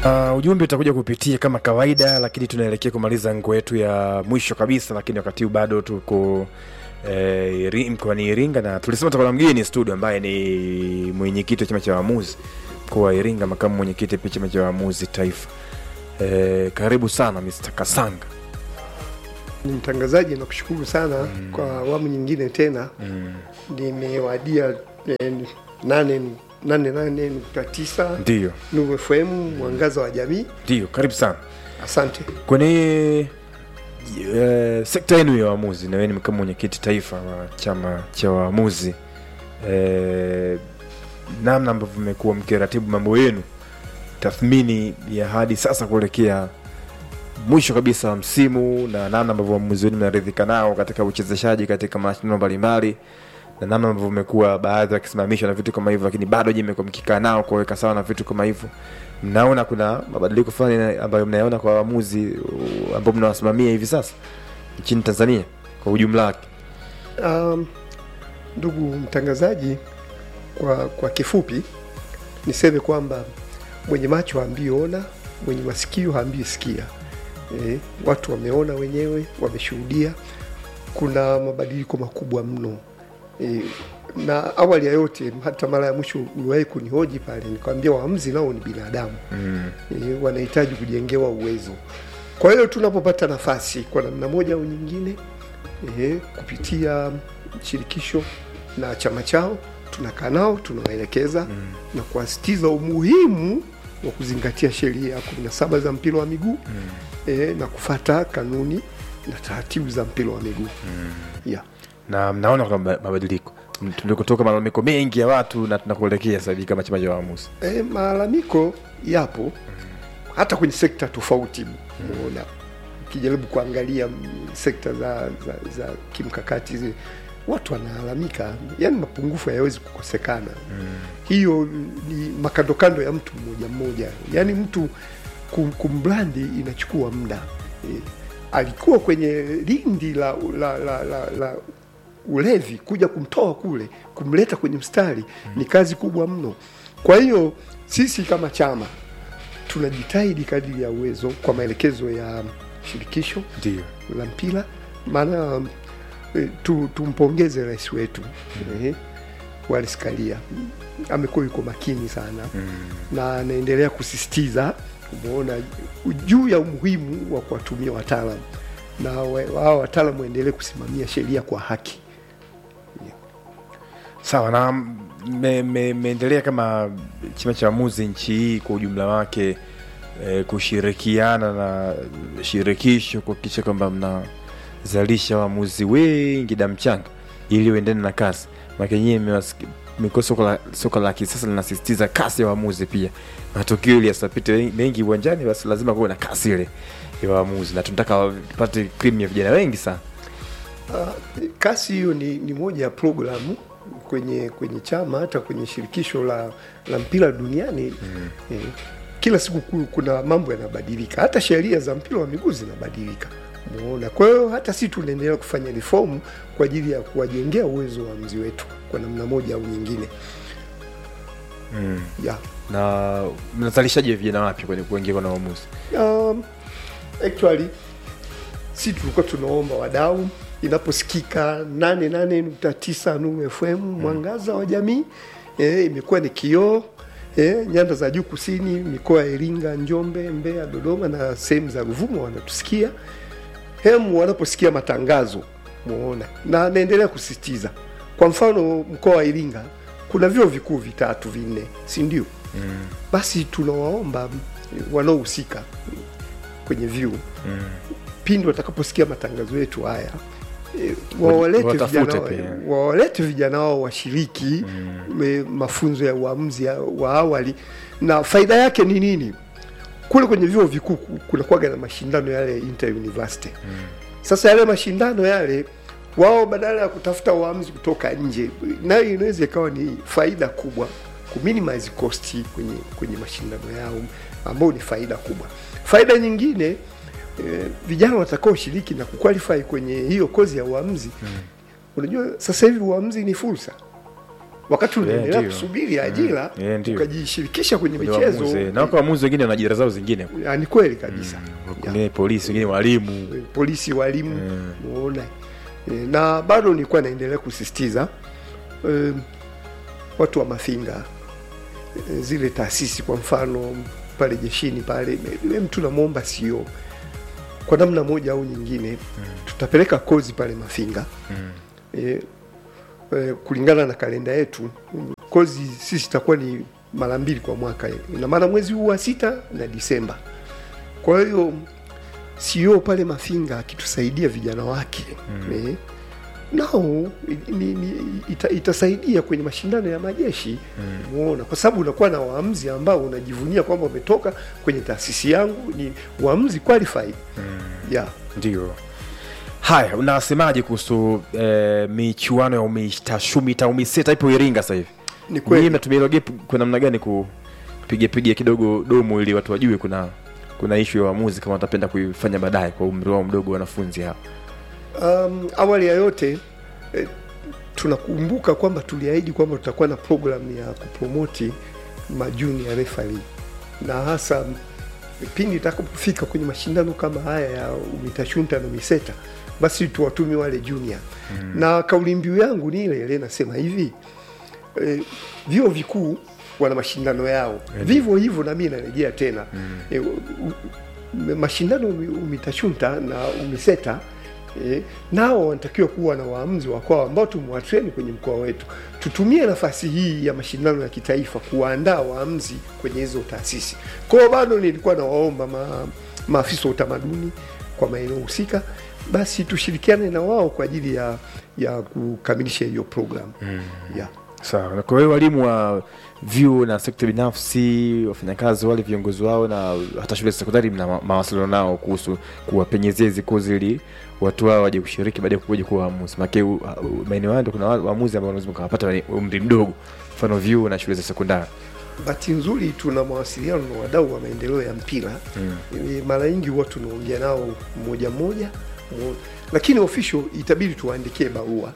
Uh, ujumbe utakuja kupitia kama kawaida, lakini tunaelekea kumaliza ngo yetu ya mwisho kabisa, lakini wakati huu bado tuko eh, Iri- mkoani Iringa na tulisema tutakuwa na mgeni studio ambaye ni mwenyekiti wa chama cha waamuzi mkoa wa Iringa, makamu mwenyekiti pia chama cha waamuzi taifa. Eh, karibu sana Mr. Kasanga. Ni mtangazaji, nakushukuru sana kwa awamu nyingine tena. Nimewadia eh, nane nane nane nukta tisa Ndio, Nuru FM mwangaza wa jamii. ndio, karibu sana Asante. kwenye uh, sekta yenu ya waamuzi, na wewe ni makamu mwenyekiti taifa wa chama cha waamuzi eh, namna ambavyo mmekuwa mkiratibu mambo yenu, tathmini ya hadi sasa kuelekea mwisho kabisa wa msimu, na namna ambavyo waamuzi wenu mnaridhika nao katika uchezeshaji katika mashindano mbalimbali, na namna ambavyo mmekuwa baadhi wakisimamishwa na vitu kama hivyo, lakini bado je, mmekuwa mkikaa nao kuweka sawa na vitu kama hivyo mnaona kuna mabadiliko fulani ambayo mnayaona kwa waamuzi uh, ambao mnawasimamia hivi sasa nchini Tanzania kwa ujumla wake? Um, ndugu mtangazaji, kwa, kwa kifupi niseme kwamba mwenye macho haambii ona, mwenye masikio haambii sikia. E, watu wameona wenyewe, wameshuhudia kuna mabadiliko makubwa mno e, na awali ya yote, hata mara ya mwisho uliwahi kunihoji pale, nikwambia waamuzi nao ni binadamu Mm. e, wanahitaji kujengewa uwezo. Kwa hiyo tunapopata nafasi kwa namna moja au nyingine e, kupitia shirikisho na chama chao tunakaa nao tunawaelekeza mm. na kuwasitiza umuhimu wa kuzingatia sheria kumi na saba za mpira wa miguu mm. e, na kufata kanuni na taratibu za mpira wa miguu mm. yeah. na mnaona kuna maba- mabadiliko tulikotoka malalamiko mengi ya watu na tunakuelekea sasa hivi kama chama cha waamuzi E, malalamiko yapo hata kwenye sekta tofauti umeona ukijaribu kuangalia mm, sekta za, za, za kimkakati zi- watu wanalalamika yani mapungufu hayawezi kukosekana hiyo ni makandokando ya mtu mmoja mmoja yani mtu kum- kumbrandi inachukua muda e, alikuwa kwenye lindi la, la, la, la, la ulevi kuja kumtoa kule kumleta kwenye mstari ni kazi kubwa mno kwa hiyo sisi kama chama tunajitahidi kadiri ya uwezo kwa maelekezo ya shirikisho ndio la mpira maana e, tu, tumpongeze rais wetu eh, Wallace Karia amekuwa yuko makini sana na anaendelea kusisitiza umeona juu ya umuhimu wa kuwatumia wataalam na wa- wao wataalam waendelee kusimamia sheria kwa haki sawa na mmeendelea me, mmeendelea kama chama cha waamuzi nchi hii kwa ujumla wake eh, kushirikiana na shirikisho kuhakikisha kwamba mnazalisha waamuzi wengi damchanga ili uendane na kasi makenyewe mekuwa soko la, soko la kisasa linasisitiza kasi ya waamuzi pia matokeo ili yasapite mengi uwanjani basi lazima kuwe na kasi ile ya waamuzi na tunataka tupate krimu ya vijana wengi sana Uh, kasi hiyo ni, ni moja ya programu kwenye kwenye chama hata kwenye shirikisho la, la mpira duniani mm. eh, kila siku ku- kuna mambo yanabadilika, hata sheria za mpira wa miguu zinabadilika. Umeona? Kwa hiyo hata sisi tunaendelea kufanya reform kwa ajili ya kuwajengea uwezo wa mzi wetu kwa namna moja au nyingine mm. yeah. na mnazalishaji vijana wapya kwenye kuingia na waamuzi Um, actually si tulikuwa tunaomba wadau inaposikika nane nane nukta tisa Nuru FM mwangaza wa jamii e, imekuwa ni kioo e, nyanda za juu kusini, mikoa ya Iringa, Njombe, Mbeya, Dodoma na sehemu za Ruvuma wanatusikia hemu wanaposikia matangazo muona, na naendelea kusisitiza. Kwa mfano mkoa wa Iringa kuna vyuo vikuu vitatu vinne, si ndio? mm. Basi tunawaomba wanaohusika kwenye vyuo mm. pindi watakaposikia matangazo yetu haya e, wawalete Watafute vijana, pia. wawalete vijana wao washiriki mm. mafunzo ya uamuzi ya- wa awali, na faida yake ni nini? Kule kwenye vyuo vikuu ku- kunakuwaga na mashindano yale inter university mm. Sasa yale mashindano yale wao badala ya kutafuta waamuzi kutoka nje, nayo inaweza ikawa ni faida kubwa ku minimize cost kwenye kwenye mashindano yao ambao ni faida kubwa. Faida nyingine eh, vijana watakaoshiriki na kuqualify kwenye hiyo kozi ya uamuzi mm. Unajua sasa hivi uamuzi ni fursa wakati unaendelea ndio. kusubiri ajira Mm, yeah, ndio. ukajishirikisha kwenye Kwenye michezo waamuzi, na wako waamuzi wengine wana ajira zao zingine Ya, ni kweli kabisa wengine polisi wengine walimu polisi walimu muona e, na bado nilikuwa naendelea kusisitiza e, watu wa mafinga e, zile taasisi kwa mfano pale jeshini pale me- mtu namwomba sio kwa namna moja au nyingine tutapeleka kozi pale mafinga e, e, kulingana na kalenda yetu kozi sisi itakuwa ni mara mbili kwa mwaka ina maana mwezi huu wa sita na disemba kwa hiyo CEO pale Mafinga akitusaidia vijana wake mm. eh, nao i- ni, ni, ita, itasaidia kwenye mashindano ya majeshi muona, kwa sababu unakuwa na waamuzi ambao unajivunia kwamba umetoka kwenye taasisi yangu, ni waamuzi qualified yeah. ndio haya unasemaje kuhusu eh, michuano ya umitashumita umiseta ipo iringa sasa hivi Ni kweli. Nyinyi mnatumia hilo gap kwa namna gani kupiga piga kidogo domo ili watu wajue kuna kuna ishu ya waamuzi kama watapenda kuifanya baadaye kwa umri wao mdogo wanafunzi hao Um, awali ya yote eh, tunakumbuka kwamba tuliahidi kwamba tutakuwa na program ya kupromoti majunior referee na hasa pindi itakapofika kwenye mashindano kama haya ya UMITASHUNTA na UMISETA basi tuwatumi wale junior mm. na kauli mbiu yangu ni ile ile nasema hivi eh, vyuo vikuu wana mashindano yao vivyo hivyo na mimi narejea tena mm. eh, u- u- mashindano umi- UMITASHUNTA na UMISETA eh, nao wanatakiwa kuwa na waamuzi wa kwao ambao tumewatreni kwenye mkoa wetu. Tutumie nafasi hii ya mashindano ya kitaifa kuwaandaa waamuzi kwenye hizo taasisi. Kwa hiyo bado nilikuwa nawaomba ma, maafisa wa utamaduni kwa maeneo husika, basi tushirikiane na wao kwa ajili ya ya kukamilisha hiyo program mm. yeah. sawa na kwa hiyo walimu wa vyuo na sekta binafsi wafanyakazi wale viongozi wao na hata shule za sekondari mna ma- mawasiliano nao kuhusu kuwapenyezea hizi kozi ili watu wao waje kushiriki baadaye kuja kuwa waamuzi make u- u- maeneo hayo ndo kuna wa- waamuzi ambao wanaweza kawapata wenye umri mdogo mfano vyuo na shule za sekondari Bahati nzuri tuna mawasiliano na wadau wa maendeleo ya mpira mm. Mara nyingi huwa tunaongea nao mmoja mmoja, mmo- lakini official itabidi tuwaandikie barua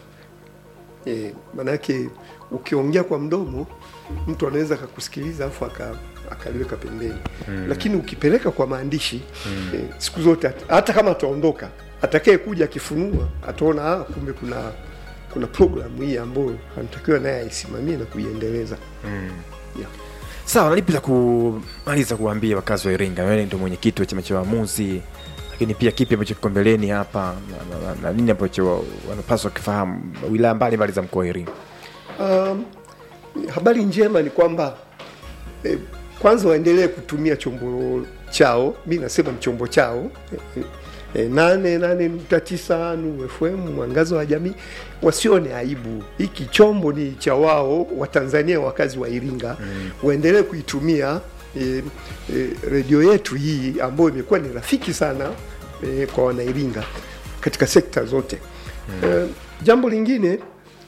e, maanake ukiongea kwa mdomo mtu anaweza akakusikiliza afu aka akaliweka pembeni mm. Lakini ukipeleka kwa maandishi mm. e, siku zote hat- hata kama ataondoka atakaye kuja akifunua ataona ah, kumbe kuna kuna programu hii ambayo anatakiwa naye aisimamie na kuiendeleza yeah. sawa nalipi la kumaliza kuwaambia wakazi wa iringa wewe ndio mwenyekiti wa chama cha waamuzi lakini pia kipi ambacho kiko mbeleni hapa na, na, na, na nini ambacho wa- wanapaswa kufahamu wilaya mbalimbali za mkoa wa iringa Um, habari njema ni kwamba eh, kwanza waendelee kutumia chombo chao, mi nasema ni chombo chao eh, eh, nane nane nukta tisa Nuru FM mwangazo wa jamii, wasione aibu. Hiki chombo ni cha wao Watanzania wakazi wa Iringa mm. waendelee kuitumia eh, eh, redio yetu hii ambayo imekuwa ni rafiki sana eh, kwa wanairinga katika sekta zote mm. eh, jambo lingine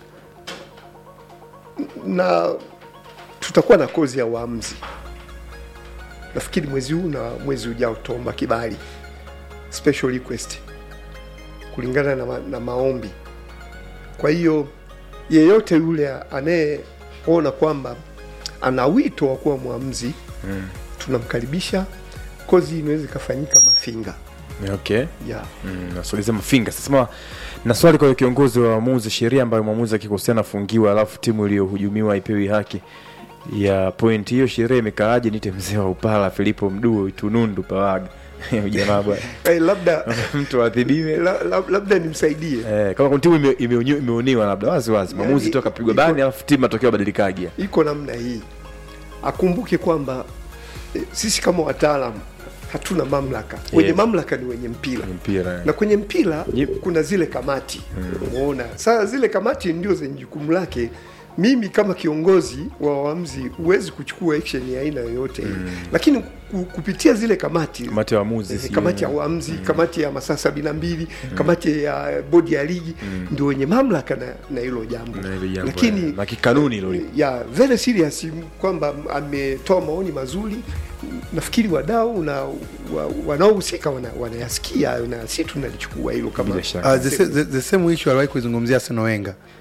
na tutakuwa na kozi ya uamuzi nafikiri mwezi huu na mwezi ujao tutaomba kibali special request kulingana na, ma, na maombi kwa hiyo yeyote yule anayeona kwamba ana wito wa kuwa mwamuzi mm. tunamkaribisha kozi hii inaweza ikafanyika mafinga okay yeah. Mm, nasogezea mafinga sasema na swali kwa kiongozi wa waamuzi sheria ambayo mwamuzi akikosea afungiwa alafu timu iliyohujumiwa ipewi haki ya point hiyo sheria imekaaje nite mzee wa upala filipo mduo itunundu pawaga jamaa bwana Eh, labda mtu adhibiwe la, la, labda nimsaidie Eh, kama kuna timu ime- imeonyo- imeoniwa labda wazi wazi mwamuzi Yani, tu akapigwa iko- bani alafu timu matokeo badilikagia iko namna hii akumbuke kwamba e, sisi kama wataalamu hatuna mamlaka wenye Yeah. mamlaka ni wenye mpira mpira na kwenye mpira Yep. kuna zile kamati umeona sasa zile kamati ndio zenye jukumu lake mimi kama kiongozi wa waamuzi huwezi kuchukua action ya aina yoyote mm. lakini ku- kupitia zile kamati kamati ya waamuzi Eh, sijui- kamati ya uamuzi kamati ya masaa sabini na mbili kamati ya bodi ya ligi ndio wenye mamlaka na na hilo jambo Na hilo jambo, lakini eh, na kikanuni hilo lipo. ya very serious kwamba ametoa maoni mazuri nafikiri wadau na wa, wanaohusika wana- wanayasikia na si tunalichukua hilo kama Bila shaka. Uh, the, sa- the, the same issue aliwahi kuizungumzia Arsene Wenger.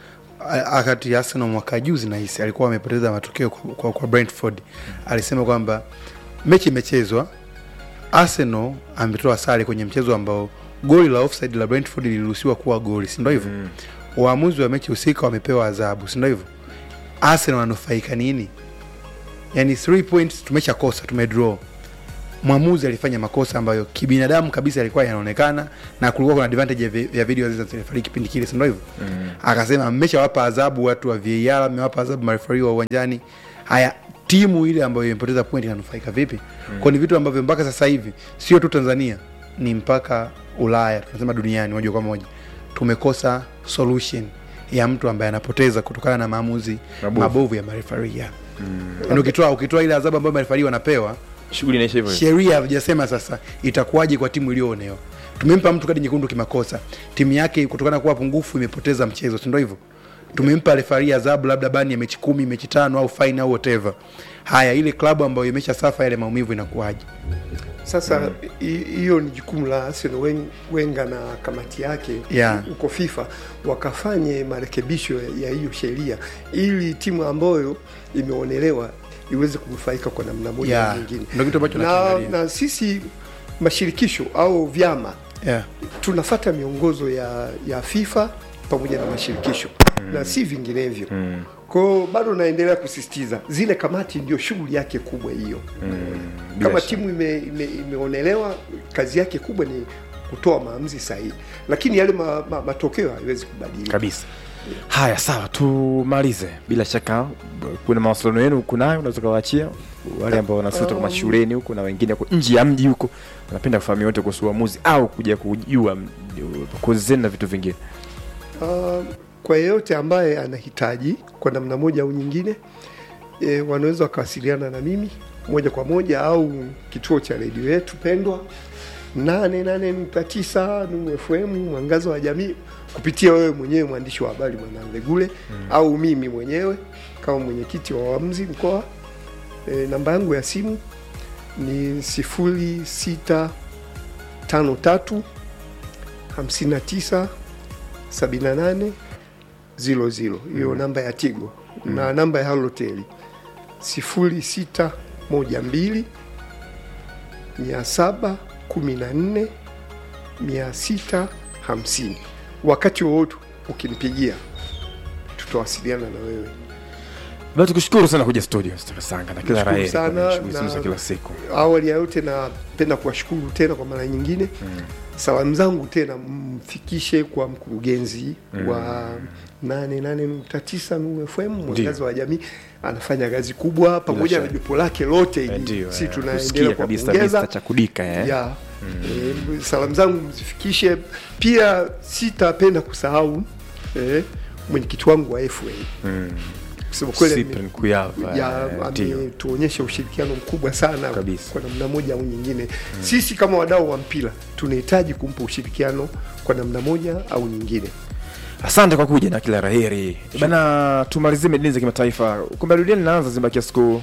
a- wakati Arsenal mwaka juzi nahisi alikuwa amepoteza matokeo kwa, kwa, kwa Brentford alisema kwamba mechi imechezwa Arsenal ametoa sare kwenye mchezo ambao goli la offside la Brentford liliruhusiwa kuwa goli si ndio hivyo Mm. waamuzi wa mechi husika wamepewa adhabu si ndio hivyo Arsenal wananufaika nini yani 3 points tumeshakosa tumedraw mwamuzi alifanya makosa ambayo kibinadamu kabisa yalikuwa yanaonekana na kulikuwa kuna advantage ya, vi- ya video zilizofariki kipindi kile si ndio hivyo Mm. akasema mmeshawapa adhabu watu wa VAR mmewapa adhabu marefari wa uwanjani haya timu ile ambayo imepoteza point inanufaika vipi mm. kwa ni vitu ambavyo mpaka sasa hivi sio tu Tanzania ni mpaka Ulaya tunasema duniani moja kwa moja tumekosa solution ya mtu ambaye anapoteza kutokana na maamuzi Mabovu. mabovu, ya marefari ya mm. ukitoa ukitoa ile adhabu ambayo marefari wanapewa shughuli inaisha hivyo hivyo. sheria havijasema sasa itakuwaje kwa timu iliyoonewa tumempa mtu kadi nyekundu kimakosa timu yake kutokana na kuwa pungufu imepoteza mchezo si ndio hivyo tumempa refari adhabu labda bani ya mechi kumi mechi tano au fine au whatever haya ile klabu ambayo imesha safa yale maumivu inakuwaje Sasa hi- hiyo ni jukumu la Arsene Wen- Wenger na kamati yake Yeah. huko FIFA wakafanye marekebisho ya hiyo sheria ili timu ambayo imeonelewa iweze kunufaika kwa namna moja Yeah. au nyingine. Ndio kitu ambacho Na, nakiangalia. na sisi mashirikisho au vyama yeah. tunafata miongozo ya, ya FIFA pamoja na mashirikisho na si vinginevyo. Mm. Kwao bado naendelea kusisitiza zile kamati ndio shughuli yake kubwa hiyo. Bila Kama shaka. timu ime, ime, imeonelewa kazi yake kubwa ni kutoa maamuzi sahihi, lakini yale ma, ma, matokeo haiwezi kubadilika. kabisa haya sawa tumalize bila shaka kuna mawasiliano yenu huku nayo unaweza ukawaachia wale ambao wanasuta Um, kama shuleni huko na wengine huko nje ya mji huko wanapenda kufahamu yote kuhusu uamuzi au kuja kujua mm, kozi zenu na vitu vingine Uh, kwa yeyote ambaye anahitaji kwa namna moja au nyingine e, wanaweza wakawasiliana na mimi moja kwa moja au kituo cha redio yetu pendwa 88.9 Numu FM mwangazo wa jamii kupitia wewe mwenyewe mwandishi wa habari Mwanamvegule mm. au mimi mwenyewe kama mwenyekiti wa waamuzi mkoa. E, namba yangu ya simu ni sifuri sita tano tatu hamsini na tisa 78 00 hiyo namba ya Tigo na namba ya Halotel 0612 714 650. Wakati wowote ukinipigia tutawasiliana na wewe. basi tukushukuru sana kuja studio Mr. Sanga na kila Nashukuru raheri sana kwenye shughuli na- zenu za kila siku Awali ya yote napenda kuwashukuru tena kwa mara nyingine mm. Salamu zangu tena mfikishe kwa mkurugenzi mm. wa 88.9 Nuru FM mwangaza wa jamii, anafanya kazi kubwa pamoja na shaka. jopo lake lote Eh, hili, ndio si eh, tunaendelea kusikia kabisa kuwapongeza Mr. cha kudika eh? ya eh, salamu zangu mzifikishe pia. Sitapenda kusahau eh, mwenyekiti wangu wa FA Mm. kusema kweli ame- Cyprian Kuyava, ya eh, ndio. ametuonyesha ushirikiano mkubwa sana Kabisa. kwa namna moja au nyingine. Sisi kama wadau wa mpira tunahitaji kumpa ushirikiano kwa namna moja au nyingine. asante kwa kuja na kila raheri bana tumalizie medini za kimataifa kombe la dunia linaanza zimebakia siku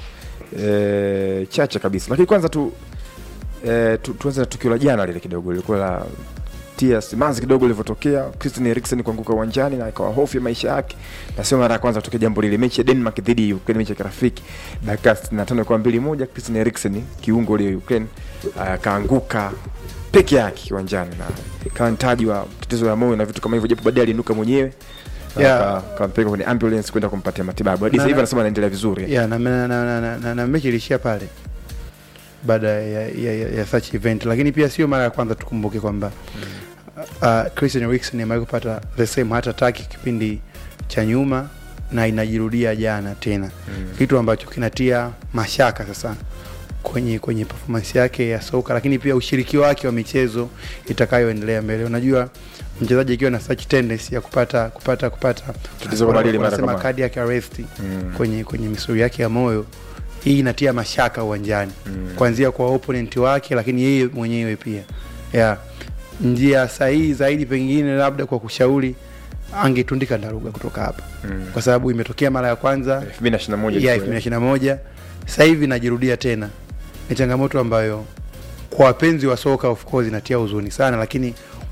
e, chache kabisa lakini kwanza tu, e, tu tuanze na tukio la jana lile kidogo lilikuwa la tia simanzi kidogo lilivyotokea Christian Eriksen kuanguka uwanjani na ikawa hofu ya maisha yake na sio mara ya kwanza kutokea jambo lile mechi ya Denmark dhidi ya Ukraine mechi ya kirafiki dakika 65 kwa mbili moja Christian Eriksen kiungo ule Ukraine akaanguka peke yake kiwanjani na ikawa mtaji wa tatizo la moyo na vitu kama hivyo japo baadaye aliinuka mwenyewe na Yeah. aka- akampeleka kwenye ambulance kwenda kumpatia matibabu hadi Na- sasa hivi na- anasema anaendelea vizuri yeah, na, na, na, na, na, na, na mechi ilishia pale baada ya, ya, ya, ya such event lakini pia sio mara ya kwanza tukumbuke kwamba uh, Christian Eriksen amewahi kupata the same heart attack kipindi cha nyuma na inajirudia jana tena Mm. kitu ambacho kinatia mashaka sasa kwenye kwenye performance yake ya soka lakini pia ushiriki wake wa michezo itakayoendelea mbele unajua mchezaji akiwa na such tendency ya kupata kupata kupata Tatizo kama lile mara wanasema kama- cardiac arrest Mm. kwenye kwenye misuli yake ya moyo hii inatia mashaka uwanjani Mm. kuanzia kwa opponent wake lakini yeye mwenyewe pia yeah. njia sahihi zaidi pengine labda kwa kushauri angetundika daruga kutoka hapa Mm. kwa sababu imetokea mara ya kwanza 2021 ya ilikuwa. 2021 sasa hivi najirudia tena ni changamoto ambayo kwa wapenzi wa soka of course inatia huzuni sana lakini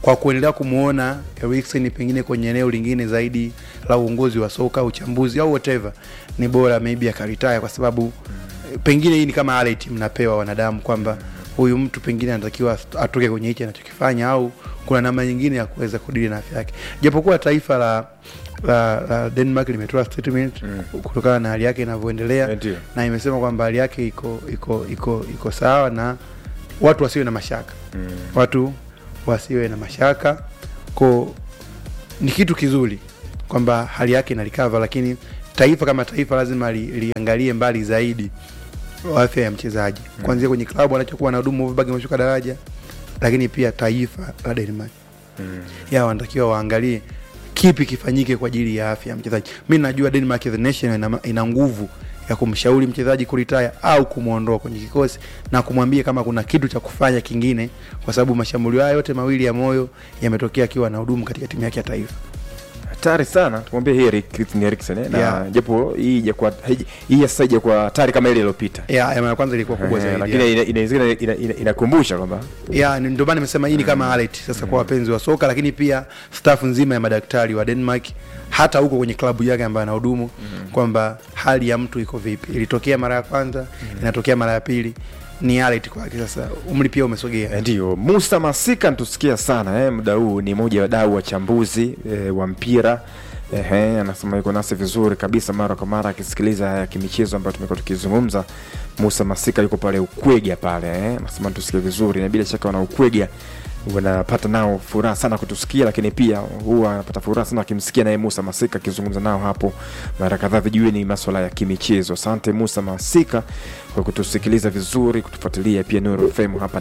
kwa kuendelea kumwona Eriksen pengine kwenye eneo lingine zaidi la uongozi wa soka, uchambuzi au whatever, ni bora maybe akaritaya, kwa sababu eh, pengine hii ni kama alert mnapewa wanadamu kwamba huyu mtu pengine anatakiwa atoke kwenye hichi anachokifanya, au kuna namna nyingine ya kuweza kudili na afya yake, japokuwa taifa la la, la Denmark limetoa statement Mm. kutokana na hali yake inavyoendelea Eh, ndio. na imesema kwamba hali yake iko iko iko iko sawa na watu wasiwe na mashaka Mm. watu wasiwe na mashaka ko ni kitu kizuri kwamba hali yake inalikava lakini taifa kama taifa lazima li, liangalie mbali zaidi afya ya mchezaji kuanzia kwenye klabu anachokuwa na hudumu Wolfsburg ameshuka daraja lakini pia taifa la Denmark Mm. ya wanatakiwa waangalie kipi kifanyike kwa ajili ya afya ya mchezaji. Mi najua Denmark the nation ina, ina nguvu ya kumshauri mchezaji kuritaya au kumwondoa kwenye kikosi na kumwambia kama kuna kitu cha kufanya kingine, kwa sababu mashambulio haya yote mawili ya moyo yametokea akiwa na hudumu katika timu yake ya taifa. hatari sana tumwambie heri Christian Eriksen eh? na Yeah. japo hii ijakuwa haiji- hii sasa ijakuwa hatari kama ile iliyopita Ya, ya mara ya kwanza ilikuwa kubwa Eh, zaidi. lakini ya. ina- inawezekana ina- ina- inakumbusha kwamba ya ni- ndio maana nimesema hii ni kama alert sasa kwa wapenzi wa soka, lakini pia staff nzima ya madaktari wa Denmark, hata huko kwenye klabu yake ambayo anahudumu kwamba hali ya mtu iko vipi. Ilitokea mara ya kwanza, inatokea mara ya pili, ni alert kwake. Sasa umri pia umesogea. Eh, Ndio, Musa Masika natusikia sana eh, muda huu ni mmoja wa wadau wachambuzi eh, wa mpira Ehe, anasema yuko nasi vizuri kabisa mara kwa mara akisikiliza haya kimichezo ambayo tumekuwa tukizungumza. Musa Masika yuko pale Ukwega pale eh, anasema tusikie vizuri, na bila shaka wana Ukwega wanapata nao furaha sana kutusikia, lakini pia huwa anapata furaha sana akimsikia naye Musa Masika akizungumza nao hapo mara kadhaa vijueni masuala ya kimichezo. Asante Musa Masika kwa kutusikiliza vizuri, kutufuatilia pia Nuru FM hapa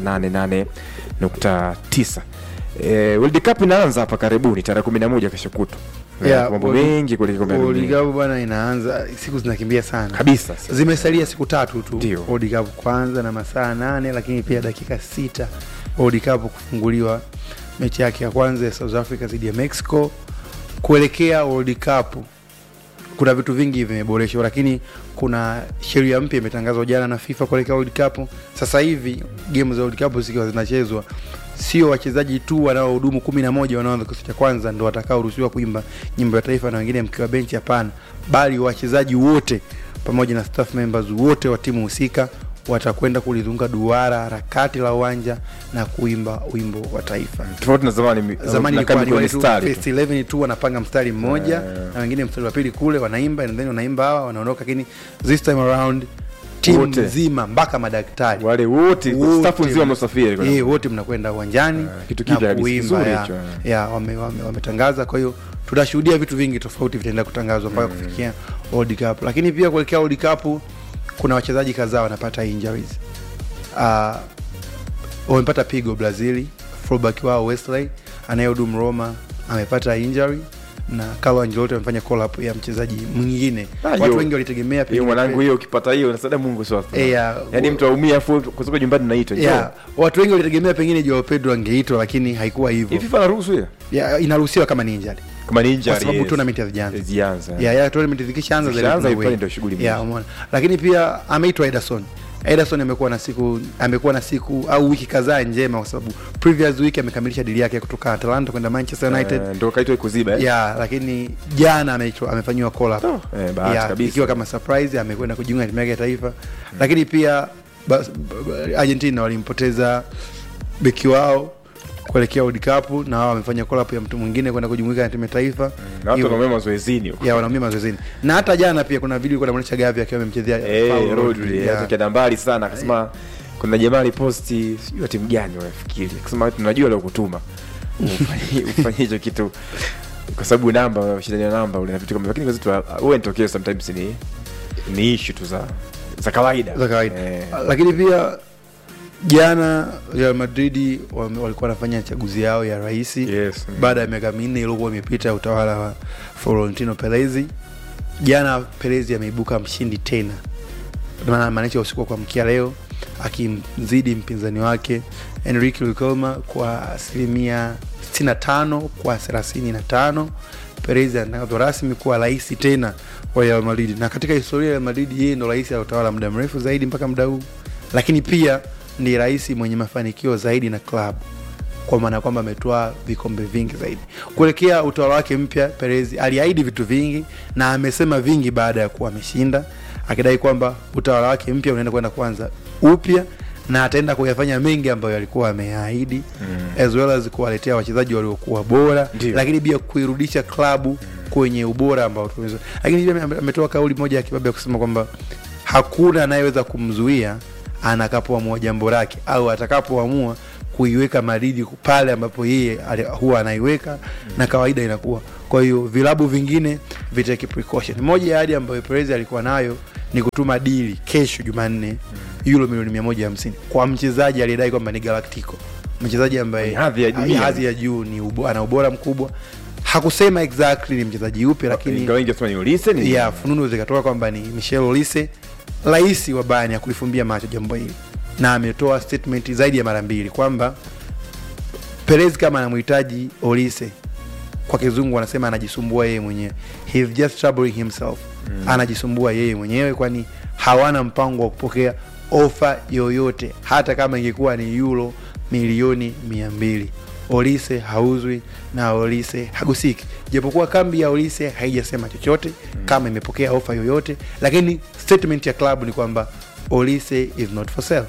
88.9. Eh, World Cup inaanza hapa karibuni tarehe 11 kesho kutwa. Eh, Yeah, mambo World- mengi kuliko kombe la dunia. World Cup bwana inaanza, siku zinakimbia sana. kabisa. Zimesalia siku tatu tu Ndio. World Cup kwanza na masaa nane, lakini pia dakika sita World Cup kufunguliwa mechi yake ya kwanza ya South Africa dhidi ya Mexico. Kuelekea World Cup kuna vitu vingi vimeboreshwa, lakini kuna sheria mpya imetangazwa jana na FIFA kuelekea World Cup. Sasa hivi game za World Cup zikiwa zinachezwa, sio wachezaji tu wanaohudumu kumi na moja wanaoanza kikosi cha kwanza ndo watakaoruhusiwa kuimba nyimbo ya taifa na wengine mkiwa benchi, hapana, bali wachezaji wote pamoja na staff members wote wa timu husika watakwenda kulizunguka duara harakati la uwanja na kuimba wimbo wa taifa. Tofauti na zamani mi- Zamani na ilikuwa kambi ni kwenye wale tu mstari tu. first 11 tu wanapanga mstari mmoja Yeah. na wengine mstari wa pili kule wanaimba and then wanaimba hawa wanaondoka, lakini this time around timu Wote. nzima mpaka madaktari Wale wote Wote. staff nzima wamesafiri kwenda. eh, wote mnakwenda uwanjani Ah, kitu na kipya kabisa, kuimba kizuri ya, hicho, ya wame- wame- wametangaza. Kwa hiyo tutashuhudia vitu vingi tofauti vitaenda kutangazwa mpaka kufikia World Cup, lakini pia kuelekea World Cup kuna wachezaji kadhaa wanapata injuries. Uh, wamepata pigo Brazil, fullback wao Wesley anayehudumu Roma amepata injury na Carlo Ancelotti amefanya call up ya mchezaji mwingine. Ah, Watu hiyo- wengi walitegemea Hiyo pengine- mwanangu hiyo ukipata hiyo nasada Mungu sawa. Eh, ya- Yaani mtu aumia afu kutoka nyumbani naitwa. njoo. yeah, watu wengi walitegemea pengine Joao Pedro angeitwa, lakini haikuwa hivyo. Hivi FIFA anaruhusu hiyo? Ya, inaruhusiwa kama ni injury Kama ni injury. kwa sababu yes. tournament hazijaanza. Zianza. ya ya tournament zikishaanza then Zikishaanza, tuna pale wait. ndio shughuli ya mingi. umeona, lakini pia ameitwa Ederson. Ederson amekuwa na siku amekuwa na siku au wiki kadhaa njema, kwa sababu previous week amekamilisha dili yake kutoka Atalanta kwenda Manchester United Eh, ndio kaitwa kuziba eh. ya lakini jana ameitwa amefanyiwa call up Eh, bahati ya, kabisa. ikiwa kama surprise amekwenda kujiunga na timu yake ya taifa lakini pia bas, b- Argentina walimpoteza beki wao kuelekea World Cup na wao wamefanya call up ya mtu mwingine kwenda kujumuika na timu ya taifa Na watu Hiyo- wanaomea mazoezini huko. ya wanaumia mazoezini na hata jana pia kuna video ilikuwa inaonyesha Gavi akiwa amemchezea Eh, Paulo Rodri Rodri, eh, ya. akienda mbali sana akasema kuna jamaa aliposti sijui wa timu gani wafikiri akasema tunajua leo kutuma ufanye ufanye hicho kitu kwa sababu namba ushindani wa namba ule na vitu kama lakini kwa zetu huwa inatokea sometimes ni ni issue tu za za kawaida za kawaida eh, lakini pia jana Real Madrid wame- walikuwa wanafanya chaguzi yao ya rais yes baada ya miaka minne iliyokuwa imepita ya utawala wa Florentino Perez. Jana Perez ameibuka mshindi tena, maana maanisha usiku wa kuamkia leo akimzidi mpinzani wake Enrique Riquelme kwa asilimia 65 kwa 35. Perez anatangazwa rasmi kuwa rais tena wa Real Madrid, na katika historia ya Real Madrid yeye ndo rais aliyotawala muda mrefu zaidi mpaka muda huu, lakini pia ni rais mwenye mafanikio zaidi na klabu kwa maana kwamba ametoa vikombe vingi zaidi. Kuelekea utawala wake mpya, Perez aliahidi vitu vingi na amesema vingi baada ya kuwa ameshinda, akidai kwamba utawala wake mpya unaenda kwenda kuanza upya na ataenda kuyafanya mengi ambayo alikuwa ameahidi mm. as well as kuwaletea wachezaji waliokuwa bora Ndio. lakini pia kuirudisha klabu kwenye ubora ambao tumeweza. Lakini pia ame- ametoa kauli moja ya kibabe ya kusema kwamba hakuna anayeweza kumzuia anakapoamua jambo lake au atakapoamua kuiweka Madrid pale ambapo yeye ali- huwa anaiweka na kawaida inakuwa. Kwa hiyo vilabu vingine vitake precaution. Moja ya ahadi ambayo Perez alikuwa nayo ni kutuma dili kesho Jumanne euro milioni 150 kwa mchezaji aliyedai kwamba ni Galactico, mchezaji ambaye Ni hadhi ya dunia. hadhi ya juu ni ubo, ana ubora mkubwa. Hakusema exactly ni mchezaji yupi, lakini Ingawa wengi wasema ni Olise ni ya fununu zikatoka kwamba ni Michel Olise, rais wa Bayern, ya kulifumbia macho jambo hili, na ametoa statement zaidi ya mara mbili kwamba Perez kama anamhitaji Olise, kwa kizungu wanasema anajisumbua yeye mwenyewe, he's just troubling himself mm. anajisumbua yeye mwenyewe, kwani hawana mpango wa kupokea ofa yoyote, hata kama ingekuwa ni euro milioni mia mbili. Olise hauzwi na Olise hagusiki, japokuwa kambi ya Olise haijasema chochote mm. kama imepokea ofa yoyote, lakini statement ya klabu ni kwamba Olise is not for sale.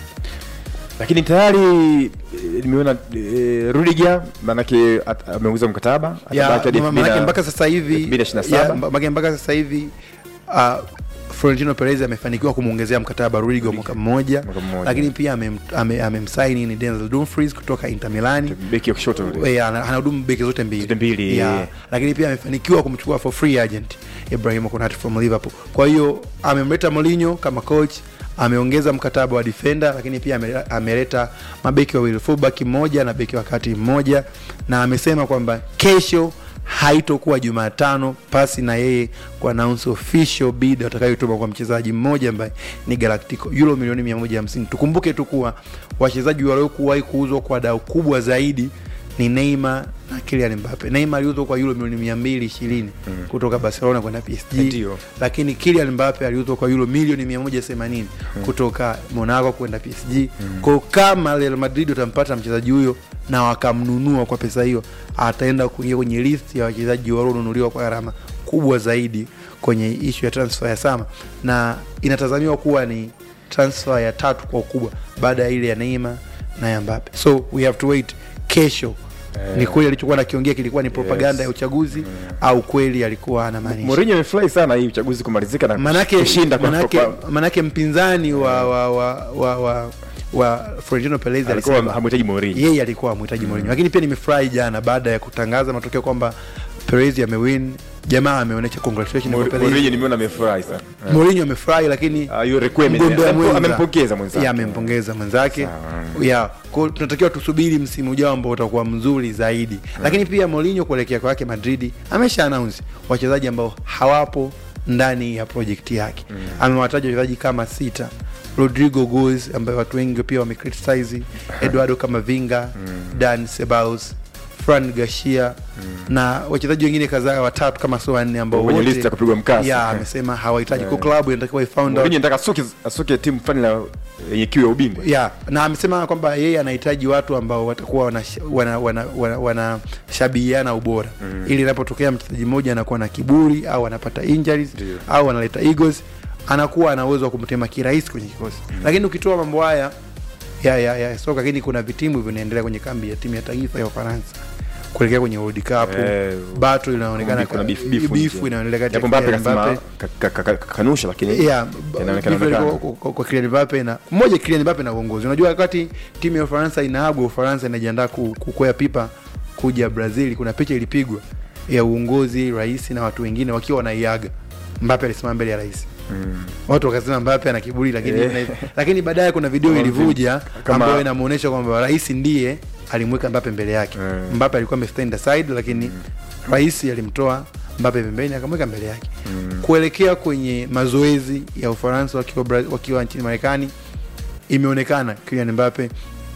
lakini tayari eh, nimeona eh, Rudiger manake at- ameuza mkataba Ya, atabaki hadi ma- 2000 manake mpaka sasa hivi 2027. ya, mba- manake mpaka sasa hivi uh, Florentino Perez amefanikiwa kumwongezea mkataba Rudiger wa mwaka mmoja, Mwaka mmoja. lakini pia amem- ame- amemsaini ni Denzel Dumfries kutoka Inter Milan. beki wa kushoto yule. Eh, ana- anahudumu beki zote mbili, Zote mbili, Ya, eh. lakini pia amefanikiwa kumchukua for free agent Ibrahim Konate from Liverpool. Kwa hiyo amemleta Mourinho kama coach, ameongeza mkataba wa defender, lakini pia ame- ameleta mabeki wawili, fullback mmoja na beki wa kati mmoja, na amesema kwamba kesho haitokuwa Jumatano pasi na yeye ku announce official bid atakayotuma kwa mchezaji mmoja ambaye ni Galactico euro milioni 150. Tukumbuke tu kuwa wachezaji waliokuwahi kuuzwa kwa dau kubwa zaidi ni Neymar na Kylian Mbappe. Neymar aliuzwa kwa euro milioni 220 kutoka Barcelona kwenda PSG. Ndio. Lakini Kylian Mbappe aliuzwa kwa euro milioni 180 kutoka Monaco kwenda PSG. Kwa hiyo kama Real Madrid watampata mchezaji huyo na wakamnunua kwa pesa hiyo, ataenda kuingia kwenye list ya wachezaji walionunuliwa kwa gharama kubwa zaidi kwenye ishu ya transfer ya Sama, na inatazamiwa kuwa ni transfer ya tatu kwa ukubwa baada ya ile ya Neymar na ya Mbappe. So we have to wait kesho Eh. ni kweli alichokuwa nakiongea kilikuwa ni propaganda Yes. ya uchaguzi au kweli alikuwa anamaanisha Mourinho amefurahi sana hii uchaguzi kumalizika na manake, kushinda kwa manake, kwa- manake mpinzani wa wa wa wa, wa, wa Florentino Perez alikuwa alisema hamhitaji Mourinho. yeye alikuwa amhitaji Mourinho, lakini pia nimefurahi jana baada ya kutangaza matokeo kwamba Perez amewin, jamaa ameonyesha congratulations kwa Mourinho Perez. nimeona amefurahi sana. Mourinho amefurahi lakini Ah, yule Requiem mgombea mwenza amempongeza mwenzake. ya amempongeza mwenzake Sawa. ya kwa hiyo tunatakiwa tusubiri msimu ujao ambao utakuwa mzuri zaidi lakini pia Mourinho kuelekea kwake Madrid amesha announce wachezaji ambao hawapo ndani ya project yake amewataja wachezaji kama sita Rodrigo Goes ambaye watu wengi pia wamecriticize Eduardo Camavinga Dan Ceballos Fran Garcia na wachezaji wengine kadhaa watatu kama sio wanne ambao Kwenye wote list ya kupigwa mkasa. ya amesema hawahitaji kwa klabu inatakiwa ifound out Mourinho anataka asuke asuke timu fulani la yenye kiu ya ubingwa. ya na amesema kwamba yeye anahitaji watu ambao watakuwa wanashabihiana wana, wana, wana, wanashabihiana ubora mm. ili inapotokea mchezaji mmoja anakuwa na kiburi au anapata injuries Ndio. au analeta egos anakuwa ana uwezo wa kumtema kirahisi kwenye kikosi mm. lakini ukitoa mambo haya ya, ya, ya soka lakini kuna vitimu vinaendelea kwenye kambi ya timu ya taifa ya Ufaransa kuelekea kwenye World Cup Eh, bato inaonekana kuna beef- beef beef nje. inaendelea kati Japo ya Mbappe Kylian kasema Mbappe ka- ka- ka- kanusha lakini yeah, Inaonekana- hivyo onekana. kwa- kwa- kwa Kylian Mbappe na mmoja Kylian Mbappe na uongozi. Unajua wakati timu ya Ufaransa inaagwa, Ufaransa inajiandaa ku- kukwea pipa kuja Brazil, kuna picha ilipigwa ya uongozi, rais na watu wengine wakiwa wanaiaga. Mbappe alisimama mbele ya rais. Mm. Watu wakasema Mbappe ana kiburi, lakini Eh. lakini baadaye kuna video Kama ilivuja kama- ambayo inamuonyesha kwamba rais ndiye alimweka Mbappe mbele yake. Mm. Mbappe alikuwa amestand aside, lakini rais alimtoa Mbappe pembeni akamweka mbele yake Mm. kuelekea kwenye mazoezi ya Ufaransa wakiwa, Bra- wakiwa nchini Marekani, imeonekana Kylian Mbappe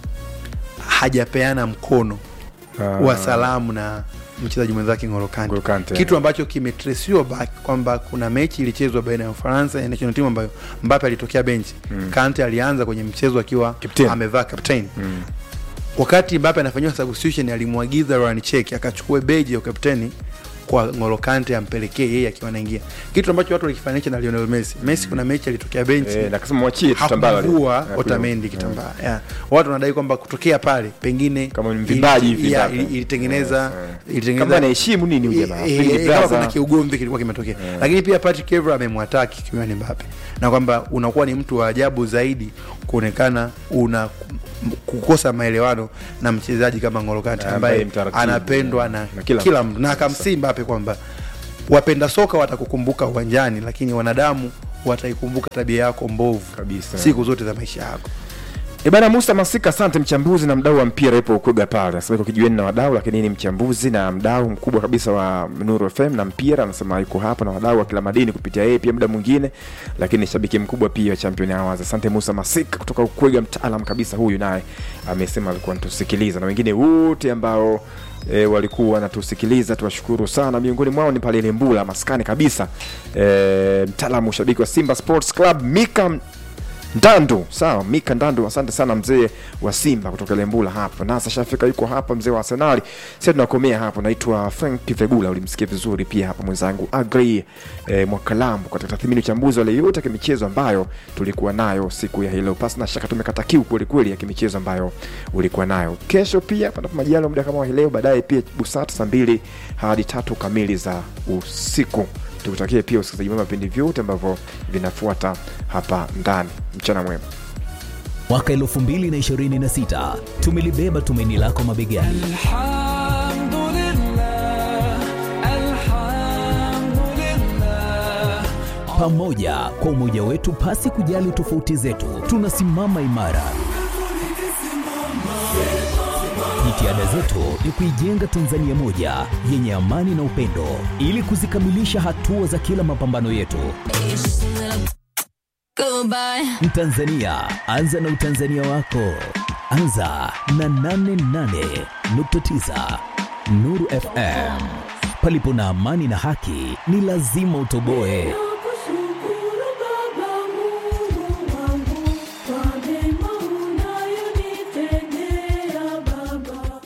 hajapeana mkono Ah. wa salamu na mchezaji mwenzake N'Golo Kante, N'Golo Kante. kitu ambacho kimetresiwa back kwamba kuna mechi ilichezwa baina ya Ufaransa na national team ambayo Mbappe alitokea benchi Mm. Kante alianza kwenye mchezo akiwa Captain. amevaa captain Mm. wakati Mbappe anafanyiwa substitution alimwagiza Ryan Check akachukue beji ya ukapteni kwa N'Golo Kante ampelekee yeye akiwa anaingia, kitu ambacho watu walikifananisha na Lionel Messi. Messi kuna mechi alitokea benchi Eh, na kasema mwachie tu Tambala ali- hakuvua hakuna- Otamendi kitambaa yeah. Watu wanadai kwamba kutokea pale pengine Kama ni mvimbaji ili- hivi yeah, Mbappe. ili- ilitengeneza Yes, eh. ilitengeneza Kama anaheshimu nini huyu jamaa? Eh, Big eh, kama brother. kuna kiugomvi kilikuwa kimetokea lakini pia Patrick Evra amemwataki Kylian Mbappe na kwamba unakuwa ni mtu wa ajabu zaidi kuonekana una kukosa maelewano na mchezaji kama N'Golo Kante Ambaye ambaye mtaratibu, anapendwa yeah, na, na kila kila, mtu. mtu na akamsii Mbappe kwamba wapenda soka watakukumbuka uwanjani lakini wanadamu wataikumbuka tabia yako mbovu Kabisa. siku zote za maisha yako E bana Musa Masika, asante mchambuzi na mdau wa mpira ipo Ukwega pale. Anasema iko kijiweni na wadau, lakini ni mchambuzi na mdau mkubwa kabisa wa Nuru FM na mpira. Anasema yuko hapa na wadau wa kila madini kupitia yeye pia muda mwingine, lakini ni shabiki mkubwa pia wa Champion Hours. Asante Musa Masika kutoka Ukwega, mtaalam kabisa huyu, naye amesema alikuwa anatusikiliza na wengine wote ambao E, walikuwa wanatusikiliza tuwashukuru sana. Miongoni mwao ni pale Lembula maskani kabisa, e, mtaalamu shabiki wa Simba Sports Club Mika Ndandu, sawa, Mika Ndandu, asante sana mzee wa Simba kutoka Lembula hapo. Nasa Shafika yuko hapa, mzee wa Arsenali. Sasa tunakomea hapo. Naitwa Frank Vegula, ulimsikia vizuri pia hapa mwenzangu Agri eh, Mwakalambu katika tathmini uchambuzi wale yote ya kimichezo ambayo tulikuwa nayo siku ya hilo. Pasi na shaka tumekata kiu kweli kweli ya kimichezo ambayo ulikuwa nayo. Kesho pia panapo majaliwa muda kama wa hii leo, baadaye pia busati saa mbili hadi tatu kamili za usiku tukutakie pia usikilizaji mwema vipindi vyote ambavyo vinafuata hapa ndani. Mchana mwema. Mwaka 2026 tumelibeba tumaini lako mabegani. الحمد لله الحمد لله Pamoja kwa umoja wetu, pasi kujali tofauti zetu, tunasimama imara. Jitihada zetu ni kuijenga Tanzania moja yenye amani na upendo, ili kuzikamilisha hatua za kila mapambano yetu. Goodbye. Mtanzania, anza na utanzania wako. Anza na 88.9 Nuru FM. Palipo na amani na haki, ni lazima utoboe. Nakushukuru Baba Mungu wangu kwa mema unayonitendea Baba.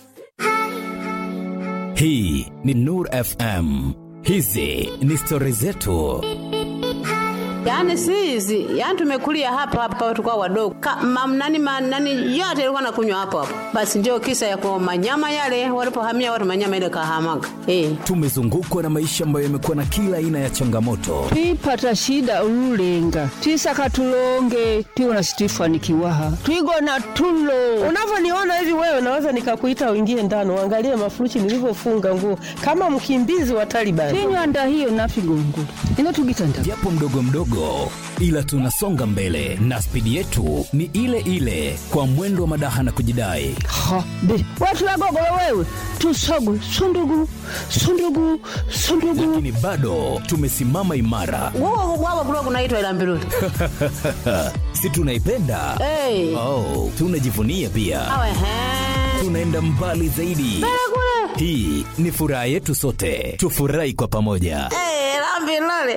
Hii ni Nur FM. Hizi ni stori zetu. Yaani si hizi, yaani tumekulia hapa hapa tukao wadogo. Ka, mam, nani, ma, nani yote ilikuwa nakunywa hapo hapo. Basi ndio kisa ya kwa manyama yale walipohamia watu manyama ile kahamaga. Eh. Tumezungukwa na maisha ambayo yamekuwa na kila aina ya changamoto, twipata shida ululenga twisaka tulonge tiwona situifanikiwaha twigona tulo Unavyoniona hivi wewe, naweza nikakuita uingie ndani uangalie mafurushi nilivyofunga nguo kama mkimbizi wa Taliban. tinywanda hiyo nafigongula ino tugitanda japo mdogo mdogo, ila tunasonga mbele na spidi yetu ni ile ile, kwa mwendo wa madaha na kujidai. ha be watu wagogolo wewe tusogwe sundugu sundugu sundugu Lakini bado tumesimama imara, Wao wao kulikuwa kunaitwa ila mbiruli. si tunaipenda? Eh. Oh, tunajivunia pia, Awe he. tunaenda mbali zaidi. Hii ni furaha yetu sote, tufurahi kwa pamoja. Eh, la mbiruli.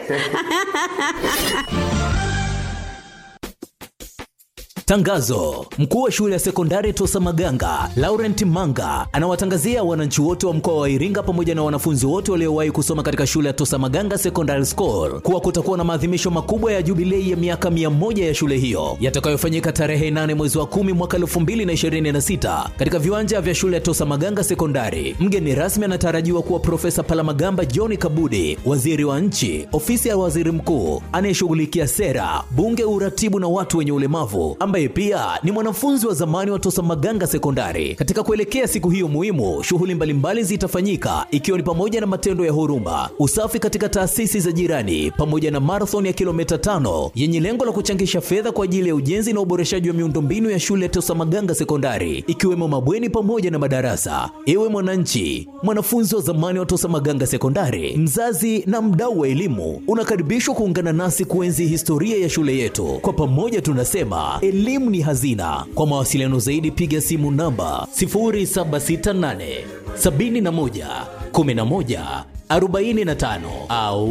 Tangazo: mkuu wa shule ya sekondari Tosa Maganga Laurent Manga anawatangazia wananchi wote wa mkoa wa Iringa pamoja na wanafunzi wote waliowahi kusoma katika shule ya Tosa Maganga Secondary School kuwa kutakuwa na maadhimisho makubwa ya jubilei ya miaka mia moja ya shule hiyo yatakayofanyika tarehe 8 mwezi wa 10 mwaka 2026 katika viwanja vya shule ya Tosa Maganga Sekondari. Mgeni rasmi anatarajiwa kuwa Profesa Palamagamba John Kabudi, waziri wa nchi, ofisi ya waziri mkuu anayeshughulikia sera, bunge, uratibu na watu wenye ulemavu, ambaye pia ni mwanafunzi wa zamani wa Tosa Maganga Sekondari. Katika kuelekea siku hiyo muhimu, shughuli mbalimbali zitafanyika ikiwa ni pamoja na matendo ya huruma, usafi katika taasisi za jirani, pamoja na marathon ya kilomita tano yenye lengo la kuchangisha fedha kwa ajili ya ujenzi na uboreshaji wa miundombinu ya shule ya Tosa Maganga Sekondari, ikiwemo mabweni pamoja na madarasa. Ewe mwananchi, mwanafunzi wa zamani wa Tosa Maganga Sekondari, mzazi na mdau wa elimu, unakaribishwa kuungana nasi kuenzi historia ya shule yetu. Kwa pamoja tunasema elimu ni hazina. Kwa mawasiliano zaidi, piga simu namba 0768 71 11 45 au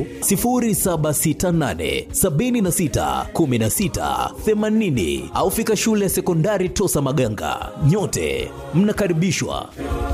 0768 76 16 80 au fika shule ya sekondari Tosa Maganga. Nyote mnakaribishwa.